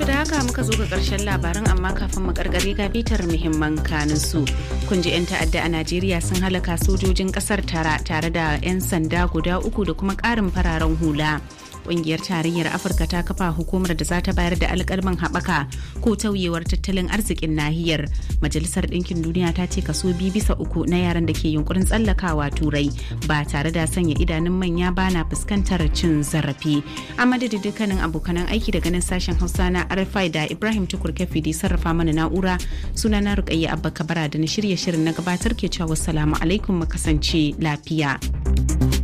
da haka muka zo ga karshen labaran amma kafin mu karkare ga bitar muhimman kanin su. Kun ji 'yan ta'adda a Najeriya sun halaka sojojin kasar tara tare da 'yan sanda guda uku da kuma ƙarin fararen hula. Ƙungiyar tarayyar Afirka ta kafa hukumar da za ta bayar da alƙalman haɓaka ko tauyewar tattalin arzikin nahiyar. Majalisar Ɗinkin Duniya ta ce kaso biyu bisa uku na yaran da ke yunkurin tsallakawa turai ba tare da sanya idanun manya ba na fuskantar cin zarafi. A madadin dukkanin abokanan aiki daga nan sashen Hausa na RFI da Ibrahim Tukur Kafi da sarrafa mana na'ura suna na Rukayya Abba Kabara da na shirye shirin na gabatar ke cewa wassalamu alaikum mu kasance lafiya.